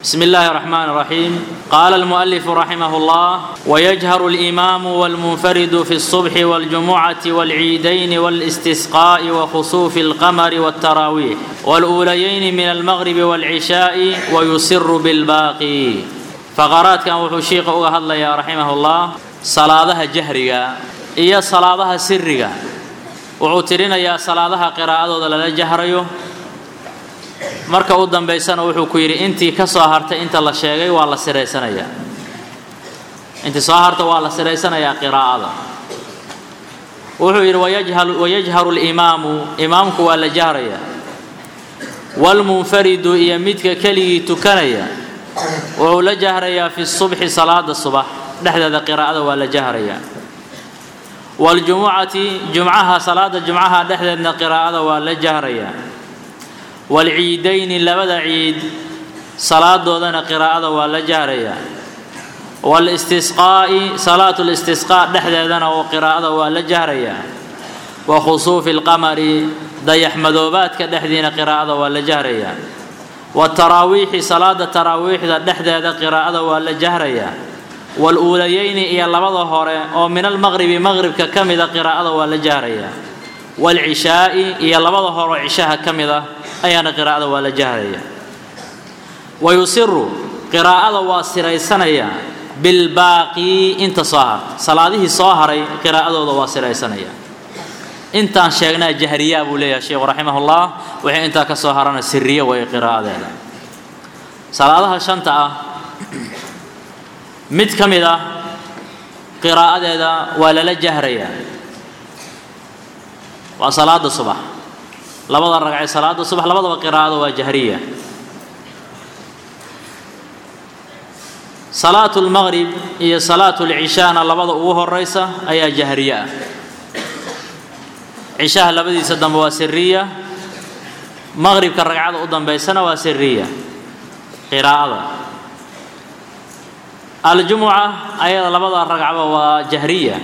بسم الله الرحمن الرحيم قال المؤلف رحمه الله ويجهر الإمام والمنفرد في الصبح والجمعة والعيدين والاستسقاء وخسوف القمر والتراويح والأوليين من المغرب والعشاء ويسر بالباقي فقرات كان وحو شيخ الله يا رحمه الله صلاة جهرية إيا صلاة سرية وعترنا يا صلاة قراءة ولا جهريو marka u dambaysana wuxuu ku yidhi intii ka soo hartay inta la sheegay waa la siraysanayaa intii soo harta waa la siraysanayaa qiraa'ada wuxuu yidhi wayajharu اlimaamu imaamku waa la jahrayaa wاlmunfaridu iyo midka keligii tukanaya wuxuu la jahrayaa fi subxi salaada subax dhexdeeda qiraa'ada waa la jahrayaa wاljumucati jumcaha salaada jumcaha dhexdeedna qiraa'ada waa la jahrayaa waalciidayni labada ciid salaadoodana qiraa'ada waa la jahrayaa waalistisqaa'i salaatu listisqaa dhexdeedana oo qiraa'ada waa la jahrayaa wa khusuufi alqamari dayaxmadoobaadka dhexdiina qiraa'ada waa la jahrayaa waataraawiixi salaada taraawiixda dhexdeeda qiraa'ada waa la jahrayaa waaluulayayni iyo labada hore oo min almaqribi maqribka ka mida qiraa'ada waa la jahrayaa waalcishaa'i iyo labada horoo cishaha ka mid ah ayaana qiraa'ada waa la jahraya wa yusiru qiraa'ada waa siraysanayaa bilbaaqi inta soo harta salaadihii soo haray qiraa'adooda waa siraysanaya intaan sheegnaa jahriyaa buu leeyahay sheikhu raximahullah wixii intaa ka soo harana siriye way qiraa'adeeda salaadaha shanta ah mid ka mid ah qiraa'adeeda waa lala jahrayaa waa salaada subax labada ragcee salaada subax labadaba qiraa'ada waa jahriya salaatu lmaqrib iyo salaatu lcishaana labada ugu horeysa ayaa jahriye ah cishaha labadiisa dambe waa siriya maqribka ragcada u dambeysana waa siriya qiraa'ada aljumuca ayada labada ragcba waa jahriya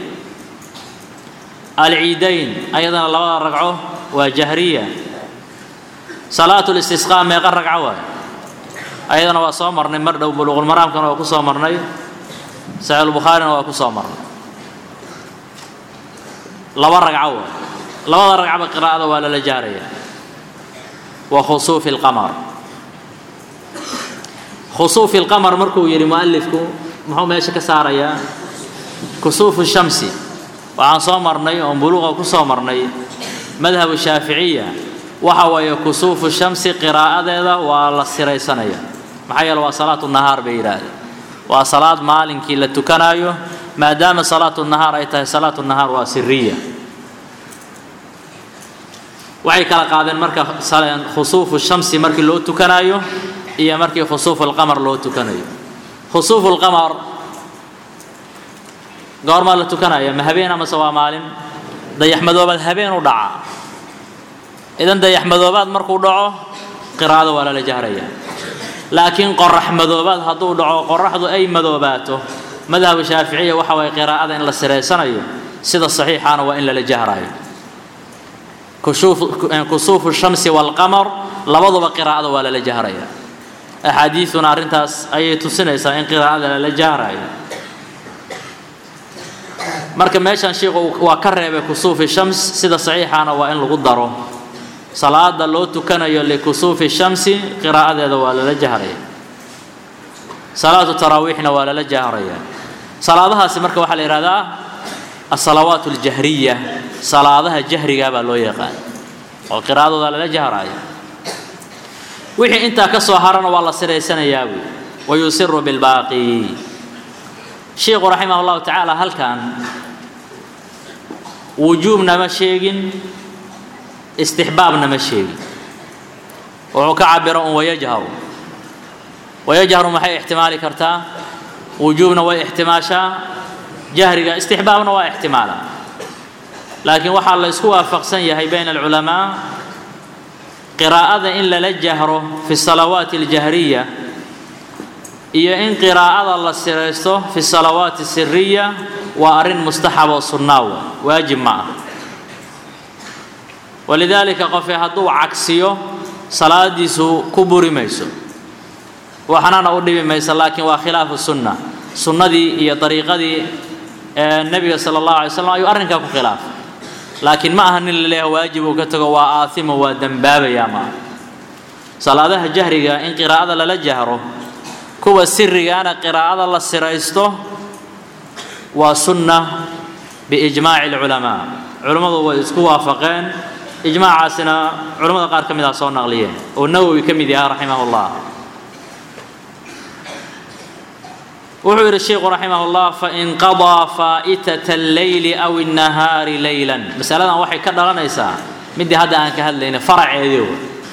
alciidayn ayadana labada ragco waa jahriya salaatu listisqaa meeqa ragco waay ayadana waa soo marnay mar dhow buluuqulmaraamkana waa ku soo marnay saxiixulbukhaarina waa ku soo marnay laba ragco waay labada ragcba qiraa'ada waa lala jahraya wa khusuufi alqamar khusuufi alqamar markuu yidhi mu'alifku muxuu meesha ka saarayaa kusuufu shamsi waxaan soo marnay oon buluuqa ku soo marnay madhabu shaaficiya waxa weeye kusuufu shamsi qiraa'adeeda waa la siraysanaya maxaa yeele waa salaatu nahaar bay yidhaahdeen waa salaad maalinkii la tukanaayo maadaama salaatu nahaar ay tahay salaatu nahaar waa siriya waxay kala qaadeen marka khusuufu shamsi markii loo tukanaayo iyo markii khusuufu alqamar loo tukanayo khusuufu alqamar goormaa la tukanaya ma habeen amase waa maalin dayaxmadoobaad habeen u dhaca idan dayaxmadoobaad markuu dhaco qiraa'ada waa lala jahraya laakiin qorax madoobaad hadduu dhaco qoraxdu ay madoobaato madhabu shaaficiya waxa waye qiraa'ada in la siraysanayo sida saxiixaana waa in lala jahrayo kusuufu shamsi waalqamar labaduba qiraa'ada waa lala jahraya axaadiiduna arrintaas ayay tusinaysaa in qiraa'ada lala jahrayo marka meeshaan sheikhu waa ka reebay kusuufi shams sida saxiixaana waa in lagu daro salaada loo tukanayo likusuufi shamsi qiraa'adeeda waa lala jahraya salaatu taraawiixna waa lala jahraya salaadahaasi marka waxaa la yidhahdaa asalawaat aljahriya salaadaha jahriga baa loo yaqaan oo qiraa'adooda lala jahraya wixii intaa ka soo harana waa la siraysanayaa buy wa yusiru bilbaaqi sheikhu raximah allahu tacaala halkan wujuubna ma sheegin istixbaabna ma sheegin wuxuu ka cabiro un wayajharu wayajharu maxay ixtimaali kartaa wujuubna way ixtimaashaa jahriga istixbaabna waa ixtimaala laakiin waxaa la isku waafaqsan yahay bayna alculamaa qiraa'ada in lala jahro fi salawaati aljahriya iyo in qiraa'ada la siraysto fi salawaati siriya waa arrin mustaxab oo sunnaawa waajib ma ah walidaalika qofee hadduu cagsiyo salaadiisu ku buri mayso waxnana u dhibi maysa laakiin waa khilaafu sunna sunnadii iyo dariiqadii ee nebiga sala allahu alay slam ayuu arrinkaa ku khilaafay laakiin ma aha nin la leeyahay waajib uu ka tago waa aasimo waa dembaabaya ma aha salaadaha jahriga in qiraa'ada lala jahro kuwa sirigaana qiraa'ada la siraysto waa sunna biijmaaci alculamaa culammadu way isku waafaqeen ijmaacaasina culamada qaar ka mid ah soo naqliyeen oo nawowi ka mid yaha raximah llah wuxuu yidhi sheikhu raximah llah fain qadaa faa'itata alleyli aw الnahaari leylan masaladan waxay ka dhalanaysaa midii hadda aan ka hadlayna faraceedii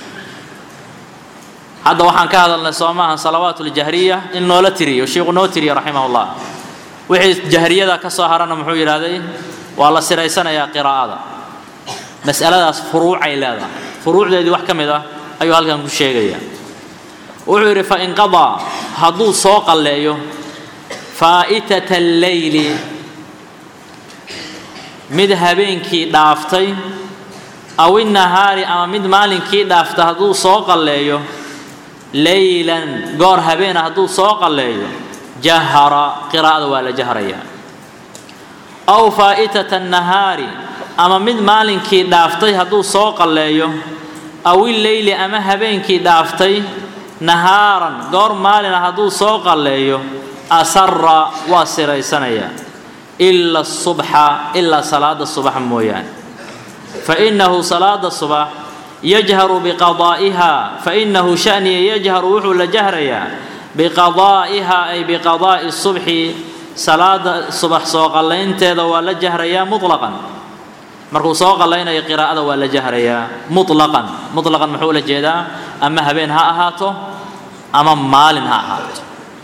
hadda waxaan ka hadalnay soo maaha salawaat اljahriya in noola tiriyo sheikhu noo tiriya raximah llah wixii jahriyada ka soo harana muxuu yidhahday waa la siraysanayaa qiraa'ada mas'aladaas furuucay leedahay furuucdeedii wax ka mid ah ayuu halkan ku sheegayaa wuxuu yidhi fain qadaa hadduu soo qalleeyo faa'itata alleyli mid habeenkii dhaaftay aw innahaari ama mid maalinkii dhaafta hadduu soo qalleeyo leylan goor habeena hadduu soo qalleeyo jahara qiraa'ada waa la jahrayaa aw faa'itata annahaari ama mid maalinkii dhaaftay hadduu soo qalleeyo aw illeyli ama habeenkii dhaaftay nahaaran goor maalina hadduu soo qalleeyo asara waa siraysanayaa ila asubxa ilaa salaada subax mooyaane fainahu salaada subax yajharu biqadaa'iha fainahu shaniya yajharu wuxuu la jahrayaa biqadaa'iha ay biqadaa'i subxi salaada subax soo qallaynteeda waa la jahrayaa mutlaqan markuu soo qallaynayo qiraa'ada waa la jahrayaa mutlaqan mutlaqan muxuu la jeedaa ama habeen ha ahaato ama maalin ha ahaato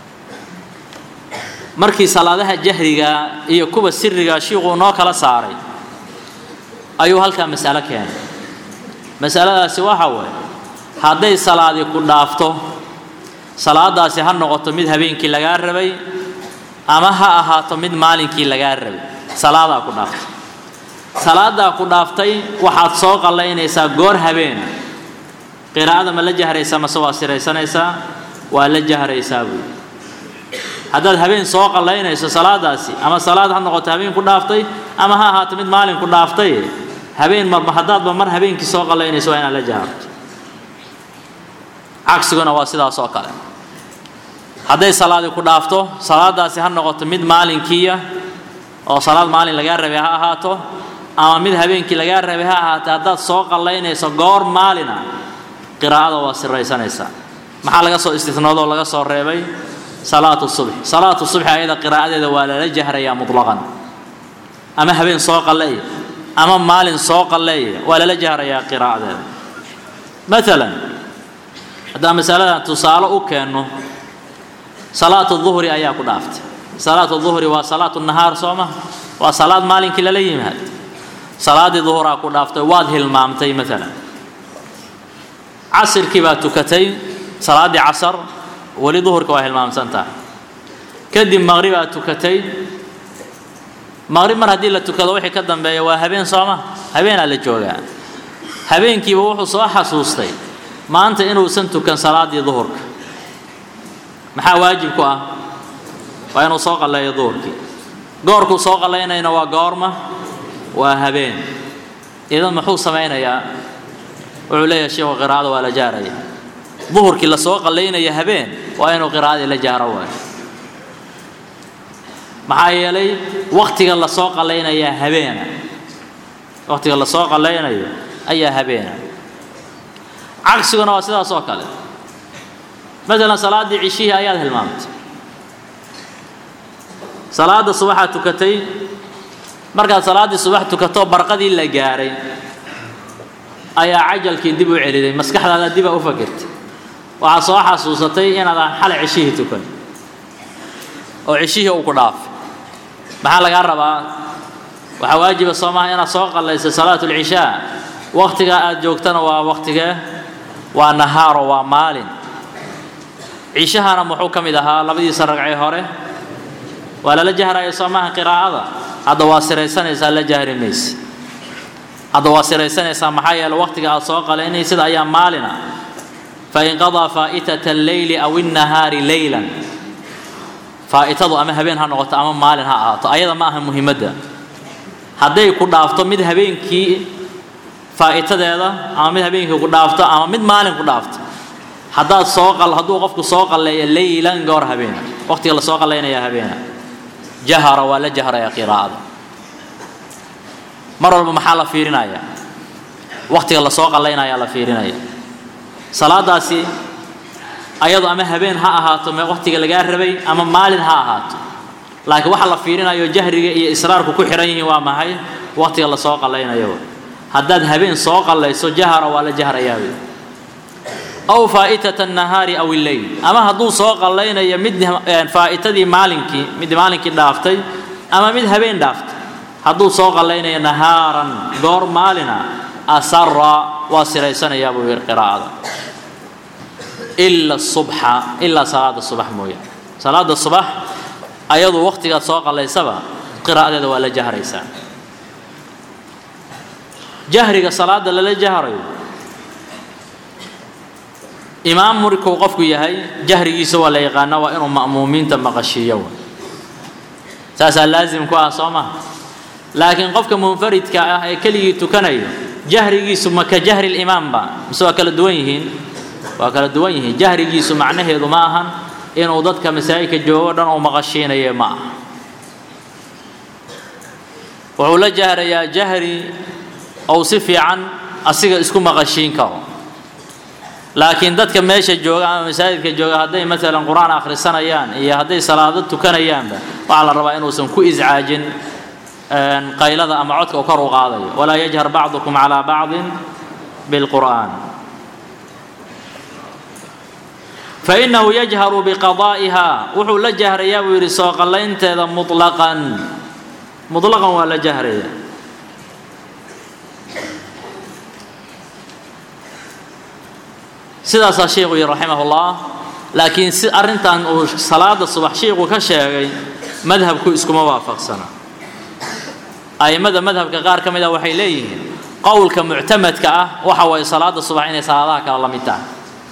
markii salaadaha jahriga iyo kuwa siriga shiikhuu noo kala saaray ayuu halkaa mas'alo keenay masaladaasi waxa weeye hadday salaadii ku dhaafto salaadaasi ha noqoto mid habeenkii lagaa rabay ama ha ahaato mid maalinkii lagaa rabay salaadaa ku dhaaftay salaadaa ku dhaaftay waxaad soo qallaynaysaa goor habeena qiraa'ada ma la jahraysaa mase waa siraysanaysaa waa la jahraysaa buui haddaad habeen soo qallaynayso salaadaasi ama salaad ha noqoto habeen ku dhaaftay ama ha ahaato mid maalin ku dhaaftay habeen marba haddaadba mar habeenkii soo qallaynayso waa inaad la jaharto cagsiguna waa sidaas oo kale hadday salaadi ku dhaafto salaadaasi ha noqoto mid maalinkiiya oo salaad maalin lagaa rabay ha ahaato ama mid habeenkii lagaa rabay ha ahaatee haddaad soo qallaynayso goor maalina qiraa'ada waa siraysanaysaa maxaa laga soo istinoodo oo laga soo reebay salaatu subx salaatu subxi ayada qiraa'adeeda waa lala jahrayaa mutlaqan ama habeen soo qalleeya ama maalin soo qalleeya waa lala jahrayaa qiraa'adeeda maalan haddaan masaladan tusaale u keenno salaatu duhri ayaa ku dhaaftay salaatu duhri waa salaatu nahaar soo ma waa salaad maalinkii lala yimaado salaaddii duhuraa ku dhaaftay waad hilmaamtay maalan casirkii baa tukatay salaaddii casar weli duhurka waa hilmaamsan tahay kadib maqribaa tukatay maqrib mar haddii la tukado wixii ka dambeeya waa habeen sooma habeenaa la joogaa habeenkiiba wuxuu soo xasuustay maanta inuusan tukan salaaddii duhurka maxaa waajib ku ah waa inuu soo qalleeyo duhurkii goorkuu soo qallaynayna waa goorma waa habeen idan muxuu samaynayaa wuxuu leeyahay sheikhu qiraa'ada waa la jaaraya duhurkii la soo qallaynaya habeen waa inuu qiraa'adii la jaaro waayo maxaa yeelay waktiga la soo qallaynayaa habeena waktiga la soo qallaynayo ayaa habeena cagsiguna waa sidaas oo kale maalan salaaddii cishihii ayaad hilmaamtay salaadda subaxaad tukatay markaad salaaddii subax tukato barqadii la gaaray ayaa cajalkii dib u celiday maskaxdaada dibaa u fakirtay waxaad soo xasuusatay inaadaan xalay cishihii tukan oo cishihii uu ku dhaafay maxaa lagaa rabaa waxaa waajiba soo maaha inaad soo qallaysay salaatu lcishaa waktigaa aad joogtana waa waktigee waa nahaaro waa maalin cishahana muxuu ka mid ahaa labadiisa ragcee hore waa lala jahraya soo maaha qiraa'ada hadda waa siraysanaysaa la jahri mayse hadda waa siraysanaysaa maxaa yeele waktiga aad soo qalaynaysid ayaa maalina fain qadaa faa'itata alleyli aw innahaari leylan faa'itadu ama habeen ha noqoto ama maalin ha ahaato ayada ma aha muhiimadda hadday ku dhaafto mid habeenkii faa'itadeeda ama mid habeenkii ku dhaafto ama mid maalin ku dhaafto haddaad soo qal hadduu qofku soo qalleeyo leylan goor habeena waqtiga la soo qallaynaya habeena jahara waa la jahraya qiraa'ada mar walba maxaa la fiirinaya waqtiga la soo qallaynaya la fiirinaya salaadaasi ayadu ama habeen ha ahaato me waqtiga lagaa rabay ama maalin ha ahaato laakiin waxa la fiirinayo jahriga iyo israarku ku xihan yihiin waa maxay waqtiga la soo qallaynayo haddaad habeen soo qallayso jahara waa la jahrayaa wey aw faa'itata annahaari aw illeyl ama hadduu soo qallaynayo mid faa'itadii maalinkii mid maalinkii dhaaftay ama mid habeen dhaaftay hadduu soo qallaynayo nahaaran goor maalina asara waa siraysanayaa buu yidhi qiraa'ada ila subxa ilaa salaada subax mooyaane salaada subax ayadu waqtigaad soo qallaysaba qiraa'adeeda waa la jahraysaa jahriga salaada lala jahrayo imaam markuu qofku yahay jahrigiisa waa la yaqaana waa inuu ma'muumiinta maqashiiyo saasaa laazim ku ah soo maha laakiin qofka munfaridka ah ee keligii tukanayo jahrigiisu ma ka jahri limaamba mise waa kala duwan yihiin waa kala duwan yihiin jahrigiisu macnaheedu ma ahan inuu dadka masaajidka joogo dhan uu maqashiinayo ma aha wuxuu la jahrayaa jahri ou si fiican asiga isku maqashiin karo laakiin dadka meesha jooga ama masaajidka jooga hadday maalan qur-aan akhrisanayaan iyo hadday salaado tukanayaanba waxaa la rabaa inuusan ku iscaajin qaylada ama codka uu kor u qaadayo walaa yajhar bacdukum calaa bacdin bilqur'aan fainahu yajharu biqadaa'iha wuxuu la jahrayaa buu yidhi soo qallaynteeda mutlaqan mutlaqan waa la jahraya sidaasaa sheikhu yihi raximah ullah laakiin si arrintan uu salaada subax shiiku ka sheegay madhabku iskuma waafaqsana a'immada madhabka qaar ka mid ah waxay leeyihiin qowlka muctamadka ah waxa waye salaada subax inay salaadaha kale la mid tahay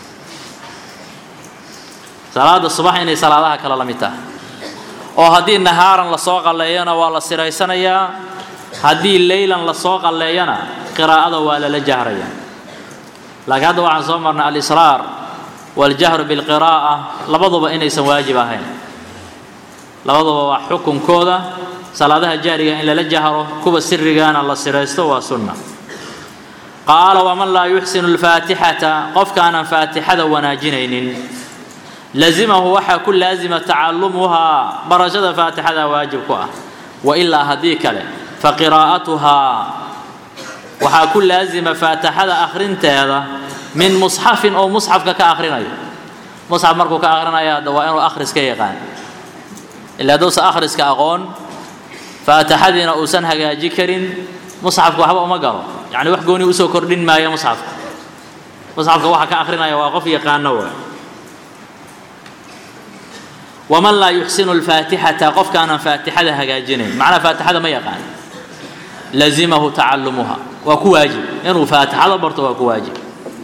salaada subax inay salaadaha kale la mid tahay oo haddii nahaaran lasoo qalleeyana waa la siraysanayaa haddii leylan lasoo qalleeyana qiraa'ada waa lala jahraya laakiin hadda waxaan soo marnay alisraar waljahru bilqiraa'a labaduba inaysan waajib ahayn labaduba waa xukunkooda salaadaha jahriga in lala jahro kuwa sirigana la siraysto waa sunna qaala waman laa yuxsinu alfaatixata qofkaanan faatixada wanaajinaynin lazimahu waxaa ku laazima tacallumuhaa barashada faatixada waajib ku ah wa ilaa haddii kale fa qiraa'atuhaa waxaa ku laazima faatixada akhrinteeda min musxafin oo musxafka ka akhrinayo musxaf markuu ka akhrinayo hadda waa inuu akhriska yaqaan ilaa haddousan akhriska aqoon faatixadiina uusan hagaaji karin musxafka waxba uma galo yacni wax gooni usoo kordhin maayo musxafka musxafka waxa ka akhrinaya waa qof yaqaano waa waman laa yuxsinu alfaatixata qofkaanan faatixada hagaajinayn macnaa faatixada ma yaqaan lazimahu tacallumuha waa ku waajib inuu faatixada barto waa ku waajib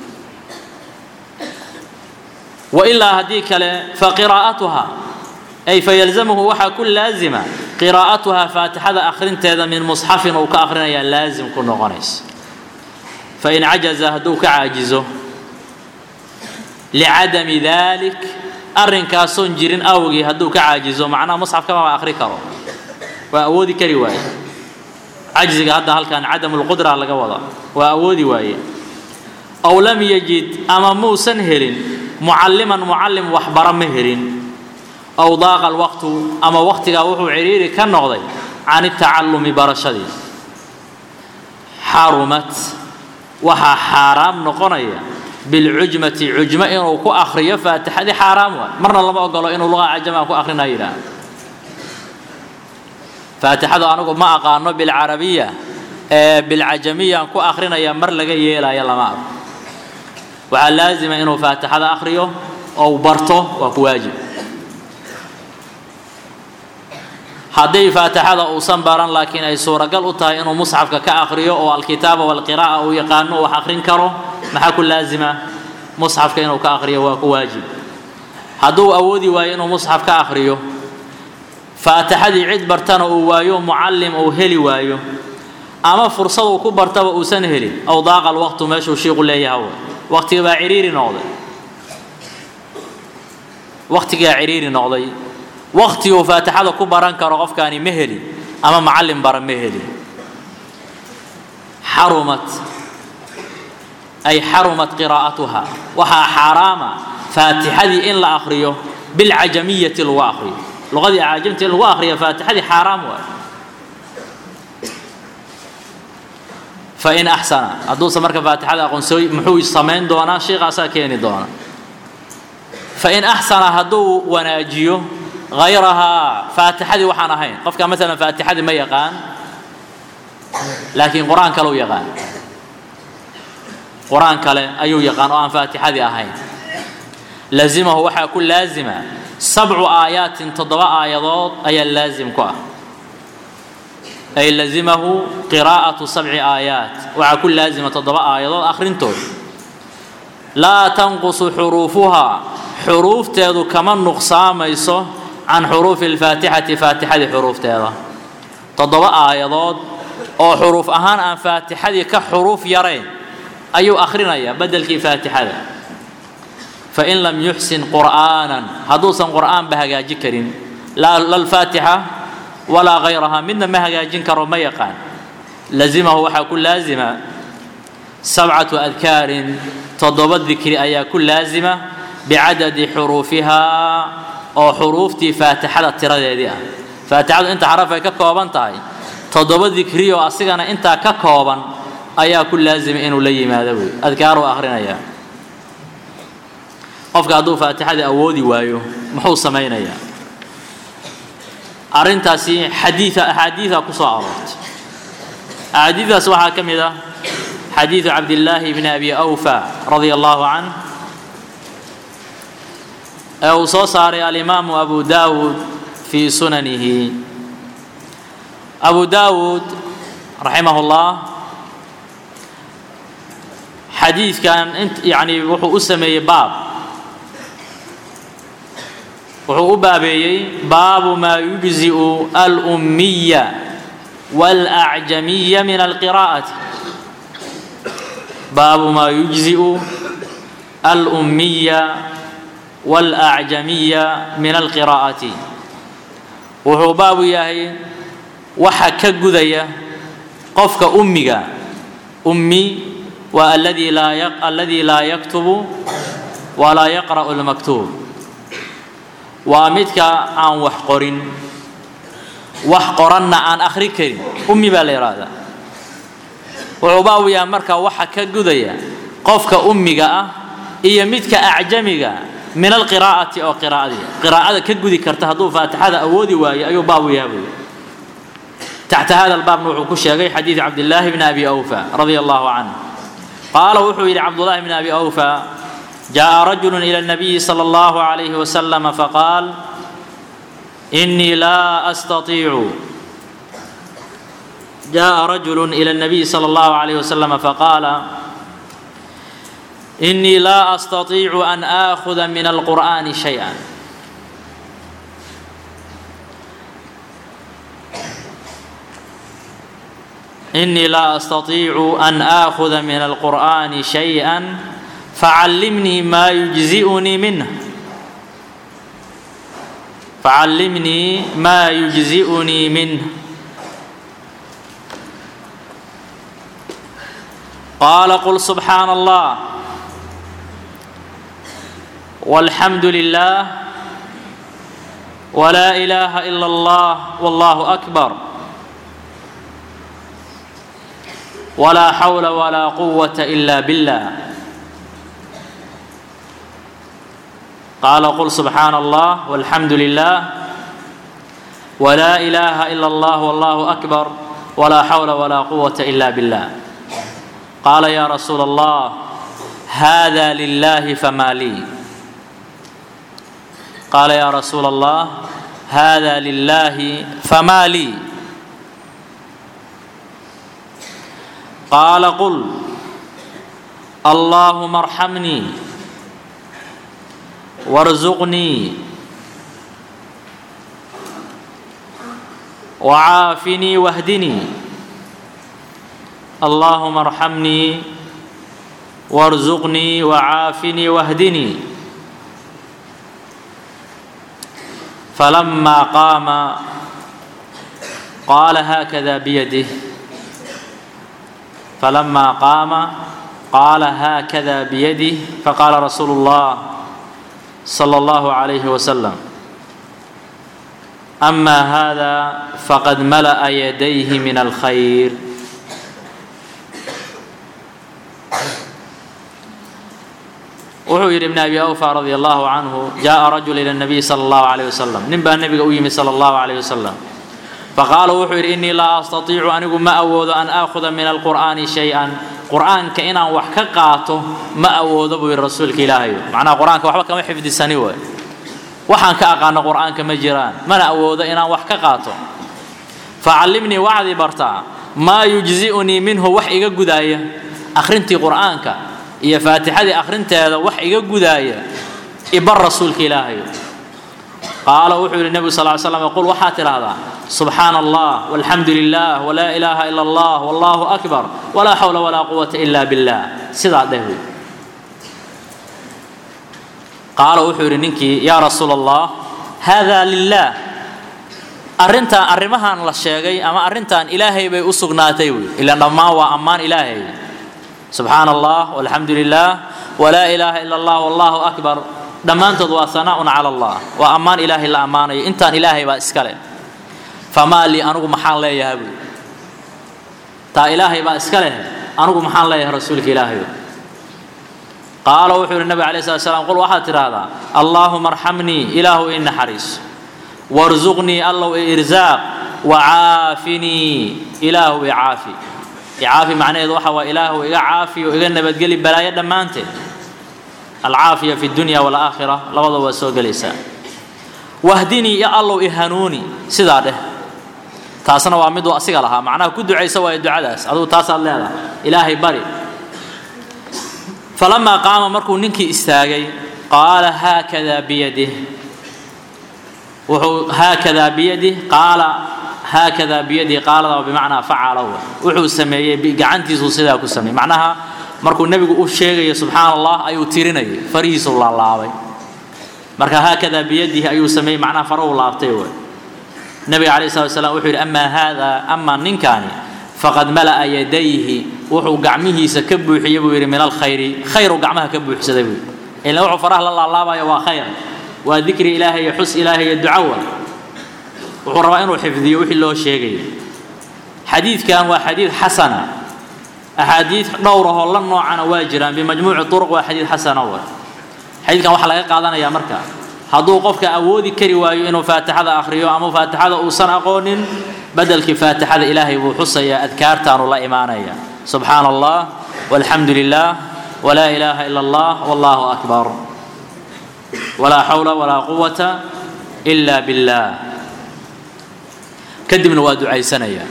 wailaa haddii kale faqiraa'atuha ay fayalzamuhu waxaa ku laazima qiraa'atuhaa faatixada akhrinteeda min musxafin uu ka akhrinayaa laazim ku noqonaysa fain cajaza hadduu ka caajizo licadami dalik arrinkaasoon jirin awgii hadduu ka caajizo macnaha musxafka maba akhri karo waa awoodi kari waaye cajziga hadda halkan cadamu lqudra laga wadaa waa awoodi waaye aw lam yajid ama muusan helin mucalliman mucallim waxbara ma helin aw daaqa alwaqtu ama waqtigaa wuxuu cidhiiri ka noqday can itacallumi barashadii xarumat waxaa xaaraam noqonaya bilcujmati cujmo inuu ku akhriyo faatixadii xaaraam waay marna lama ogolo inuu luqa cajamaa ku akhrinayo yidhaah faatixadu anigu ma aqaano bilcarabiya ee bilcajamiyaan ku akhrinaya mar laga yeelaya lama arko waxaa laazima inuu faatixada akhriyo oo barto waa ku waajib hadday faatixada uusan baran laakiin ay suuragal u tahay inuu musxafka ka akhriyo oo alkitaaba walqiraa'a uu yaqaano wax akhrin karo maxaa ku laazima musxafka inuu ka akhriyo waa ku waajib hadduu awoodi waayo inuu musxaf ka akhriyo faatixadii cid bartana uu waayo mucallim uu heli waayo ama fursad uu ku bartaba uusan helin aw daaqa alwaqtu meeshuu shiiqu leeyahay waqtiga baa ciriiri noqday waqtigaa ciriiri noqday waqtiguu faatixada ku baran karo qofkaani ma helin ama macallin bara ma helin xarumat ay xarumat qiraa'atuha waxaa xaaraama faatixadii in la akhriyo bilcajamiyati lagu akhriyo luqadii caajamta in lagu akhriyo faatixadii xaaraam waay fain axsana hadduusan marka faatixada aqoonsooy muxuu samayn doonaa sheikaasaa keeni doona fain axsana hadduu wanaajiyo hayrahaa faatixadii waxaan ahayn qofka maalan faatixadii ma yaqaan laakiin qur-aan kale u yaqaan qur-aan kale ayuu yaqaan oo aan faatixadii ahayn lazimahu waxaa ku laazima sabcu aayaatin toddoba aayadood ayaa laazim ku ah ay lazimahu qiraa'atu sabci aayaat waxaa ku laazima toddoba aayadood akhrintood laa tanqusu xuruufuhaa xuruufteedu kama nuqsaamayso can xuruufi alfaatixati faatixadii xuruufteeda toddoba aayadood oo xuruuf ahaan aan faatixadii ka xuruuf yarayn ayuu akhrinayaa beddelkii faatixada fain lam yuxsin qur'aanan hadduusan qur'aanba hagaaji karin la alfaatixa walaa hayrahaa midna ma hagaajin karo ma yaqaan lazimahu waxaa ku laazima sabcatu adkaarin toddoba dikri ayaa ku laazima bicadadi xuruufihaa oo xuruuftii faatixada tiradeedii ah faatixadu inta xaraf ay ka kooban tahay toddoba dikri oo asigana intaa ka kooban ayaa ku laazima inuu la yimaado wey adkaaruu akhrinayaa qofka hadduu faatixadii awoodi waayo muxuu samaynayaa arrintaasi xadiia axaadiida ku soo aroortay axaadiidaas waxaa ka mid ah xadiidu cabdillaahi bni abi awfa radia allahu canh ee uu soo saaray alimaamu abu daawuud fii sunanihi abu daawuud raximah اllah xadiidkan yani wuxuu u sameeyey baab wuxuu u baabeeyey baabu maa yujzi'u alummiya wاlacjamiya min alqiraa'ati baabu maa yujzi'u alummiya wاlacjamiya min alqiraa'ati wuxuu baabu yahay waxa ka gudaya qofka ummiga ummi waa aladi laa aladi laa yaktubu walaa yaqra'u lmaktuub waa midka aan wax qorin wax qoranna aan akhri karin ummi baa la yidhaahdaa wuxuu baabu yahay marka waxa ka gudaya qofka ummiga ah iyo midka acjamiga min alqiraa'ati oo qiraa'adii qiraa'ada ka gudi karta hadduu faatixada awoodi waayo ayuu baabu yahay buy taxta hada albaabna wuxuu ku sheegay xadiid cabdillaahi bni abi awfa radia allahu canh qaala wuxuu yidhi cabdullaahi bni abi awfa جاء رجل إلى النبي صلى الله عليه وسلم فقال إني لا أستطيع جاء رجل إلى النبي صلى الله عليه وسلم فقال إني لا أستطيع أن آخذ من القرآن شيئا إني لا أستطيع أن آخذ من القرآن شيئا فعلمني ما يجزئني منه فعلمني ما يجزئني منه قال قل سبحان الله والحمد لله ولا إله إلا الله والله أكبر ولا حول ولا قوة إلا بالله قال قل سبحان الله والحمد لله ولا إله إلا الله والله أكبر ولا حول ولا قوة إلا بالله قال يا رسول الله هذا لله فما لي قال يا رسول الله هذا لله فما لي قال قل اللهم ارحمني وارزقني وعافني واهدني اللهم ارحمني وارزقني وعافني واهدني فلما قام قال هكذا بيده فلما قام قال هكذا بيده فقال رسول الله صلى الله عليه وسلم أما هذا فقد ملأ يديه من الخير wuxuu yidhi ibn abi awfa radi allahu canhu jaءa rajul ila الnabiy salى اllahu عalيه wasalam nin baa nebiga u yimi salى اllahu عalيه wasalam faqaala wuxuu yidhi inii laa astatiicu anigu ma awoodo an aakhuda min alqur'aani shay-an qur'aanka inaan wax ka qaato ma awoodo buu yidhi rasuulka ilaahay macnaha qur'aanka waxba kama xifdisani waay waxaan ka aqaano qur'aanka ma jiraan mana awoodo inaan wax ka qaato facallimnii waxdii bartaa maa yujzi'unii minhu wax iga gudaaya akhrintii qur'aanka iyo faatixadii akhrinteeda wax iga gudaaya ibar rasuulka ilaahay qaala wuxuu yidhi nebigu sal ly slam qul waxaad tidhaahdaa subxaana allah walxamdu lilah walaa ilaaha ila allah wallahu akbar walaa xawla walaa quwata ila billah sidaa dheh wey qaala wuxuu yidhi ninkii yaa rasuula allah hada lilah arrintan arrimahan la sheegay ama arrintan ilaahay bay u sugnaatay wey ilaan dhammaan waa ammaan ilaahay subxaana allah walxamdu lilah walaa ilaaha ila allah wallahu akbar dhammaantood waa hanaaun cala allah waa ammaan ilaahay la ammaanayo intaan ilaahay baa iska leh famaa lii anugu maxaan leeyahay buy taa ilaahay baa iska leh anugu maxaan leeyahay rasuulka ilaahay qaala wuxuu yidhi nabig alay slat slam qul waxaad tidhaahdaa allaahuma arxamnii ilaahu ii naxariis warzuqnii allow i irzaaq wacaafinii ilaahu i caafi icaafi macnaheedu waxa waa ilaahu iga caafi oo iga nabadgeli balaayo dhammaanteed alcaafiya fi dunya walaakhira labadaba waa soo gelaysaa wahdinii ya allow i hanuuni sidaa dheh taasna waa miduu asiga lahaa macnaha ku ducaysa waayo ducadaas adugu taasaad leedahay ilaahay bari falamaa qaama markuu ninkii istaagay qaala haakadaa biyadih wuxuu haakadaa biyadih qaala haakadaa biyadih qaalada bimacnaa facala wuxuu sameeyey gacantiisuu sidaa ku sameeyey macnaha markuu nebigu u sheegayo subxaana allah ayuu tirinayay farihiisuu laalaabay marka haakadaa biyadihi ayuu sameeyey macnaha farahu laabtay waay nabiga calayh slat slam wuxuu yidhi amaa haada amaa ninkaani faqad mala'a yadayhi wuxuu gacmihiisa ka buuxiyey buu yidhi min alkhayri khayru gacmaha ka buuxsaday buu ilan wuxuu faraha la laalaabaya waa khayr waa dikri ilaahay iyo xus ilaahay iyo ducawa wuxuu rabaa inuu xifdiyo wixii loo sheegaya xadiidkan waa xadiid xasana axaadiid dhowrahoo la noocana waa jiraan bimajmuuci turuq waa xadiid xasana wa xadiidkan waxaa laga qaadanayaa marka hadduu qofka awoodi kari waayo inuu faatixada akhriyo ama faatixada uusan aqoonin bedelkii faatixada ilaahay buu xusayaa adkaartaanu la imaanaya subxaana allah walxamdu lilah walaa ilaaha ila allah wallahu akbar walaa xawla walaa quwata ila billah kadibna waa ducaysanaya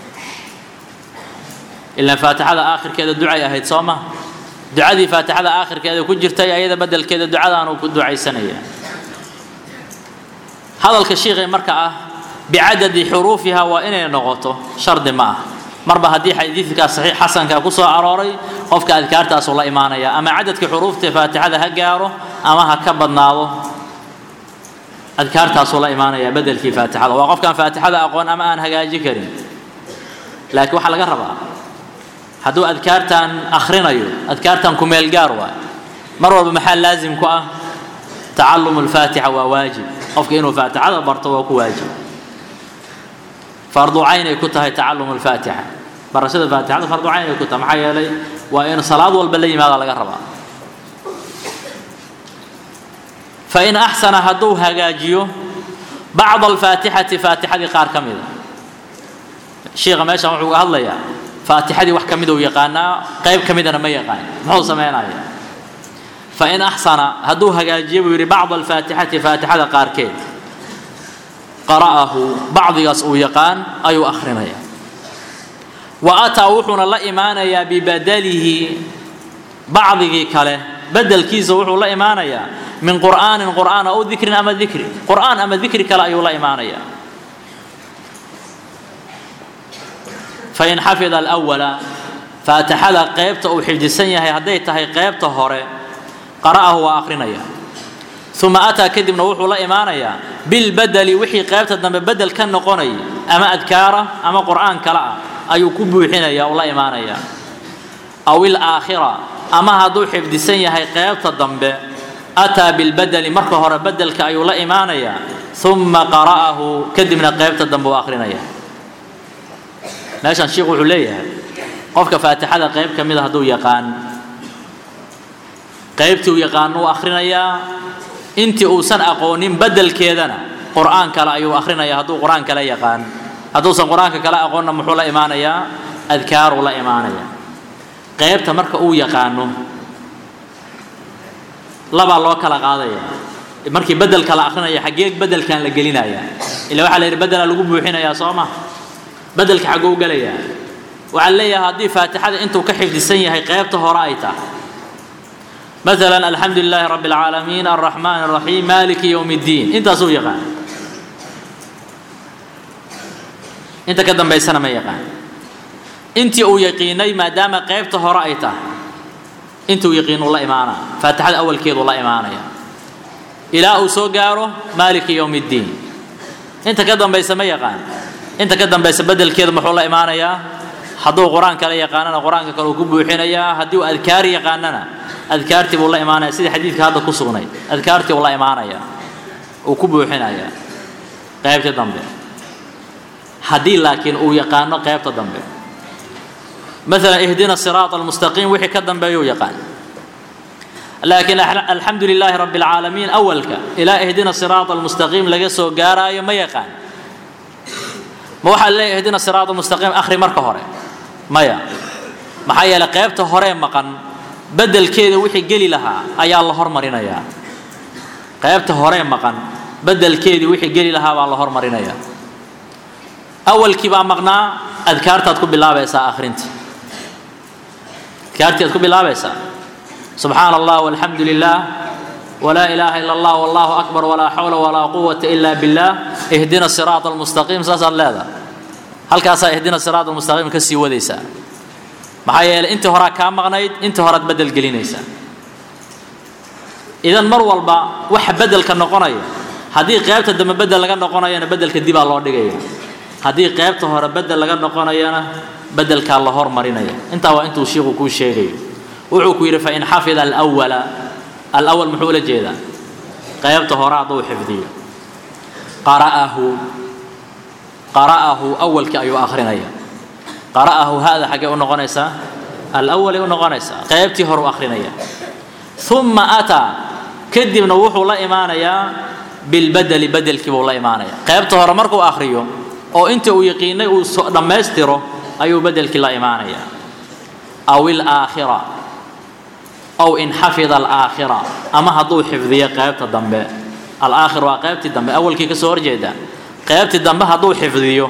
ilaan faatixada aakhirkeeda ducay ahayd soo ma ducadii faatixada aakhirkeeda ku jirtay ayada bedelkeeda ducadaanuu ku ducaysanaya hadalka shiikhay marka ah bicadadi xuruufiha waa inay noqoto shardi ma ah marba haddii xadiidkaa saxiix xasanka ku soo arooray qofka adkaartaasuu la imaanaya ama cadadka xuruufta faatixada ha gaaro ama ha ka badnaado adkaartaasuu la imaanaya bedelkii faatixada waa qofkaan faatixada aqoon ama aan hagaaji karin laakiin waxaa laga rabaa hadduu adkaartan akhrinayo adkaartan kumeel gaar waay mar walba maxaa laazim ku ah tacalum alfaatixa waa waajib qofka inuu faatixada barto waa ku waajib fardu cayn ay ku tahay tacalum alfaatixa barashada faatixada fardu cayn ay ku tahay maxaa yeelay waa in salaad walba la yimaada laga rabaa fain axsana hadduu hagaajiyo bacda alfaatixati faatixadii qaar ka mida shiikha meeshan wuxuu uga hadlayaa faatixadii wax ka miduu yaqaanaa qayb ka midana ma yaqaan muxuu sameynaya fain axsana hadduu hagaajiyo buu yidhi bacda alfaatixati faatixada qaarkeed qara'ahu bacdigaas uu yaqaan ayuu akhrinaya wa ataa wuxuuna la imaanayaa bibadalihi bacdigii kale bedelkiisa wuxuu la imaanayaa min qur'aanin qur'aan aw dikrin ama dikri qur'aan ama dikri kale ayuu la imaanaya fain xafida alawala faatixada qaybta uu xifdisan yahay hadday tahay qaybta hore qara'ahu waa akrinaya uma ataa kadibna wuxuu la imaanayaa bilbadeli wixii qaybta dambe bedel ka noqonayay ama adkaara ama qur'aan kale ah ayuu ku buuxinaya oo la imaanaya aw ilaakhira ama hadduu xifdisan yahay qaybta dambe ataa bilbadeli marka hore bedelka ayuu la imaanayaa uma qara'ahu kadibna qaybta dambe uu akrinaya meeshan sheikhu wuxuu leeyahay qofka faatixada qayb ka mida hadduu yaqaan qaybtii uu yaqaan uu akhrinayaa intii uusan aqoonin bedelkeedana qur'aan kale ayuu akrinaya hadduu qur'aan kale yaqaan hadduusan qur-aanka kale aqoonna muxuu la imaanayaa adkaaruu la imaanaya qaybta marka uu yaqaano labaa loo kala qaadaya markii bedelka la akrinaya xaggee bedelkan la gelinaya ila waxaa la yidhi bedelaa lagu buuxinayaa soo ma bedelka xagguu gelayaa waxaa leeyahay haddii faatixada intuu ka xifdisan yahay qaybta hore ay tahay مثلا الحمد لله رب العالمين الرحمن الرحيم مالك يوم الدين انت سو يقان انت كدن بيسنا ما يقان انت او يقيني ما دام قيبته هرايته انت يقين الله ايمانا فاتحه اول كيد والله ايمانا الى او سو غارو مالك يوم الدين انت كدن بيسنا ما يقان انت كدن بيس بدل كيد محو الله ايمانا hadduu qur-aan kale yaqaanana qur-aanka kale uu ku buuxinayaa haddii uu adkaar yaqaanana adkaartii buu la imaanaya sida xadiidka hadda ku sugnay adkaartii uu la imaanaya uu ku buuxinaya qaybta dambe haddii laakiin uu yaqaano qaybta dambe مثلا اهدنا الصراط المستقيم وحي كدن بيو يقان لكن الحمد لله رب العالمين أولك إلى اهدنا الصراط المستقيم لقصو قارا ما يقان ما waxaa leeyahay ihdina siraat almustaqiim akhri marka hore maya maxaa yeelay qaybta hore maqan bedelkeeda wixii geli lahaa ayaa la hormarinayaa qaybta hore maqan bedelkeedii wixii geli lahaa baa la hormarinayaa awalkii baa maqnaa adkaartaad ku bilaabaysaa akhrinta adkaartii aad ku bilaabaysaa subxaana allah walxamdu lilah ولا إله إلا الله والله أكبر ولا حول ولا قوة إلا بالله اهدنا الصراط المستقيم ساس الله هل كاسا اهدنا الصراط المستقيم كسي وديسا maxaa yeelay intii horaa kaa maqnayd intii horaad bedel gelinaysaa idan mar walba waxa bedelka noqonaya haddii qaybta dambe bedel laga noqonayana bedelka dibaa loo dhigaya haddii qaybta hore bedel laga noqonayana bedelkaa la hormarinaya intaa waa intuu shiiku kuu sheegayo wuxuu ku yidhi fain xafida alwala الأول محول جيدا قيبته هراء ضو حفظية قرأه قرأه أول كأيو آخرين أيا قرأه هذا حاجة ونغنيسا الأول ونغنيسا قيبتي هرو آخرين أيا ثم أتى كدب نوح الله إيمانيا بالبدل بدل كيف الله إيمانيا قيبته هرو مركو آخريو أو أنت ويقيني ودمسترو أيو بدل كلا إيمانيا أو الآخرة أو إن حفظ الآخرة أما هدو حفظية قيبت الدنباء الآخر وقيبت الدنباء أول كي كسور جيدا قيبت الدنباء هدو حفظية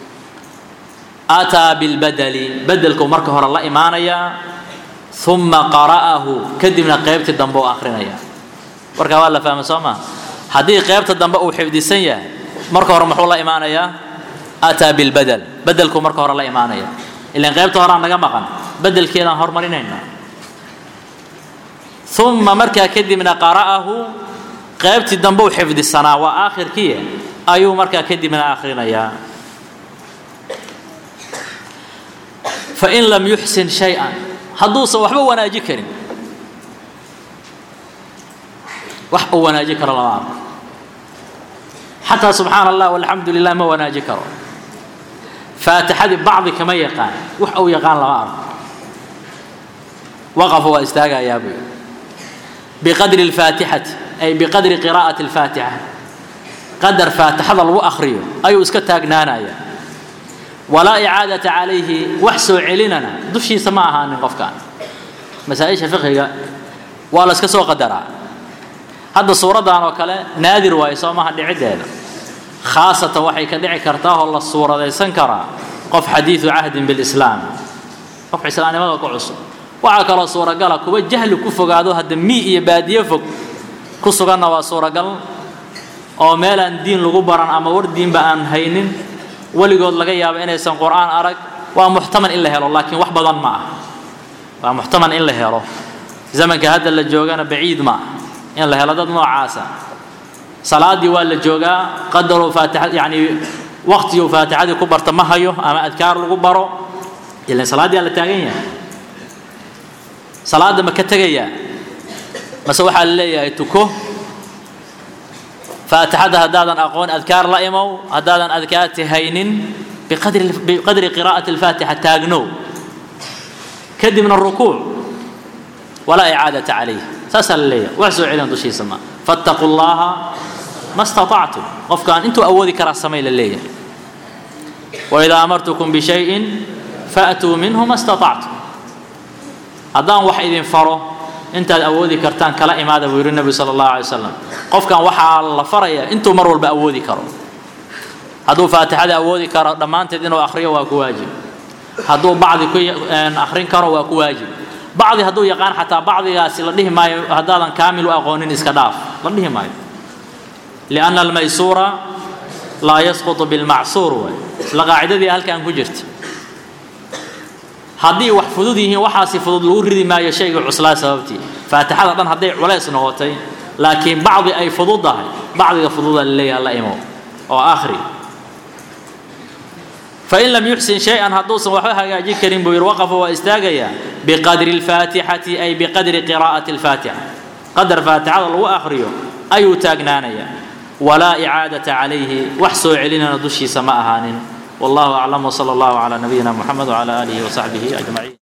أتى بالبدل بدلكم مركه الله إيمانيا ثم قرأه كدمنا قيبت الدنباء آخرين وركا والله فاهم سوما هدي قيبت الدنباء وحفظي سنية مركه رمح الله إيمانيا أتى بالبدل بدلكم مركه الله إيمانيا إلا قيبت هران نقا بدل كذا هرمرينينا ثم مركا كدمنا قرأه قيبت الدنبو حفظ السنة وآخر كيه أيو مركا كدمنا آخرين يا فإن لم يحسن شيئا حدوث وحبه وناجي كريم وحبه وناجي كرم الله حتى سبحان الله والحمد لله ما وناجي كرم فاتحة بعض كما يقان وحبه يقان الله وقف واستاقى يا أبي بقدر الفاتحة أي بقدر قراءة الفاتحة قدر فاتحة الله أخريه أي اسكتاك نانايا ولا إعادة عليه وحسو عليننا دشي سماها من قفكان مسائش فقهية ولا اسكسو قدرا هذا صورة دان وكلا نادر وايسو ما هدي عدة خاصة وحي كدعي كرتاه الله الصورة دي سنكرا قف حديث عهد بالإسلام قف إسلامي ما قعص waxaa kaloo suuragala kuwa jahli ku fogaado hadda mii iyo baadiye fog ku suganna waa suuragal oo meelaan diin lagu baran ama war diinba aan haynin weligood laga yaabo inaysan qur'aan arag waa muxtaman in la helo laakiin wax badan ma ah waa muxtaman in la helo zamanka hadda la joogana baciid ma ah in la helo dad noocaasa salaadii waa la joogaa qadaruu faatixa yacni waqtiguu faatixadii ku barta ma hayo ama adkaar lagu baro ilan salaaddii aa la taagan yahay salaadda ma ka tegayaa mase waxaa la leeyahay tuko faatixadda haddaadan aqoon adkaar la imow haddaadan adkaarti haynin biqadri biqadri qiraa'ati alfaatixa taagnow kadibna rukuuc walaa icaadata calayh saasaa la leeyahay wax soo celin dushiisa ma fattaquu llaha ma istatactum qofkaan intuu awoodi karaa samay la leeyahay waidaa amartukum bishayin faatuu minhu ma istatactum haddaan wax idin faro intaad awoodi kartaan kala imaada buu yidhi nebi sala allahu alay wasalam qofkan waxaa la faraya intuu mar walba awoodi karo hadduu faatixada awoodi karo dhammaanteed inuu akhriyo waa ku waajib hadduu bacdi ku akhrin karo waa ku waajib bacdi hadduu yaqaan xataa bacdigaasi la dhihi maayo haddaadan kaamil u aqoonin iska dhaaf la dhihi maayo lianna almaysuura laa yasqutu bilmacsuur waay isla qaacidadii halkan ku jirta haddii wax fudud yihiin waxaasi fudud lagu ridi maayo shayga cuslaa sababtii faatixada dhan hadday culays noqotay laakiin bacdi ay fududahay bacdiga fududa laleeyaha la imo oo akhri fain lam yuxsin shay-an hadduusan waxba hagaajin karin buu yidhi waqafa waa istaagayaa biqadri alfaatixati ay biqadri qiraa'ati alfaatixa qadar faatixada lagu akhriyo ayuu taagnaanayaa walaa icaadata calayhi wax soo celinana dushiisa ma ahaanin والله أعلم وصلى الله على نبينا محمد وعلى آله وصحبه أجمعين